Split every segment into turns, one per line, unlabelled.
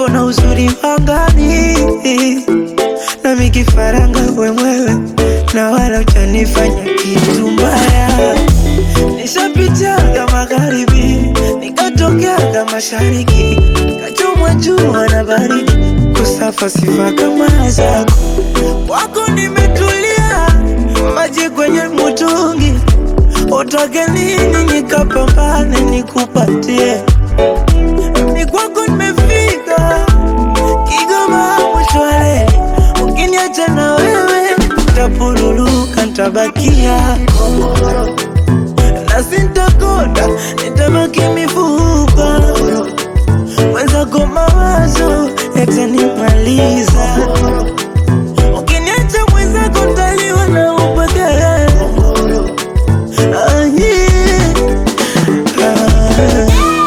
urembo na uzuri wangani na mikifaranga wemwewe na wala ujanifanya kitu mbaya nishapitiaga magharibi nikatokeaga mashariki kachomwa jua na baridi kusafa sifa kama zako kwako nimetulia maji kwenye mutungi utoke nini nikapambane nikupatie ni kwako nimefika Kigoma mwisho wa reli ukiniacha na wewe tapuruluka ntabakia kongoro na sintakonda nitabaki mifupa mwenzako mawazo yatanimaliza ukiniacha mwenzako ntaliwa na upagara ah, yeah. ah.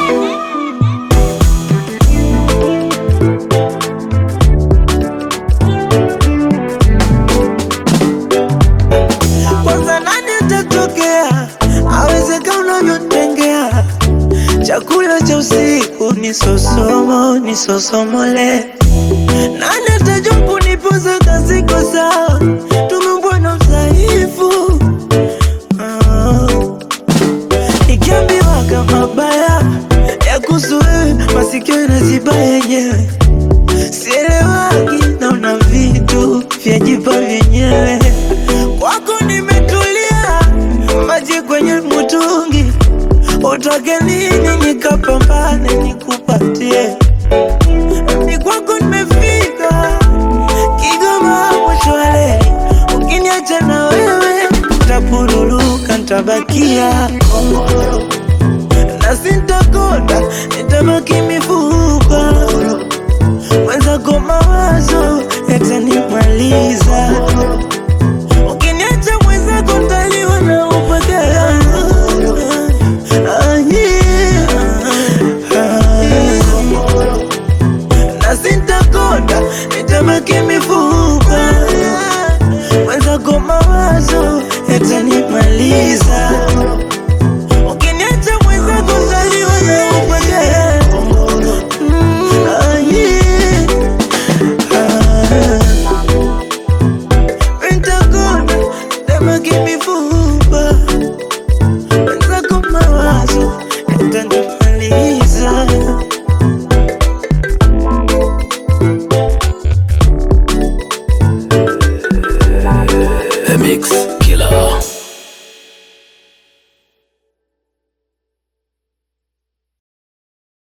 kwanza nani atatokea awezeka unavyotengea chakula cha usiku ni sosomo ni sosomole nani atajua kunipoza kasiko sawa tumeumbwa na udhaifu Ah. nikiambiwa kama baya ya kuhusu wewe masikio yanaziba yenyewe sielewagi naona vitu vyajipa vyenyewe kwako nimetulia maji kwenye mutungi utoke nini nikapambane nikupatie ni kwako nimefika Kigoma mwisho wa reli ukiniacha na wewe tapuruluka ntabakia kongoro na sintakonda nitabaki mifupa mwenzako mawazo yatanimaliza ukiniacha mwenzako ntaliwa na upagara Ah, yeah. Ah. na sintakonda nitabaki mifupa mwenzako mawazo yatanimaliza ukiniacha mwenzako ntaliwa na upagara Mm, ah, yeah. Ah. Pentagon, nitabaki mifupa mwenzako mawazo yatanimaliza
The Mix Killer.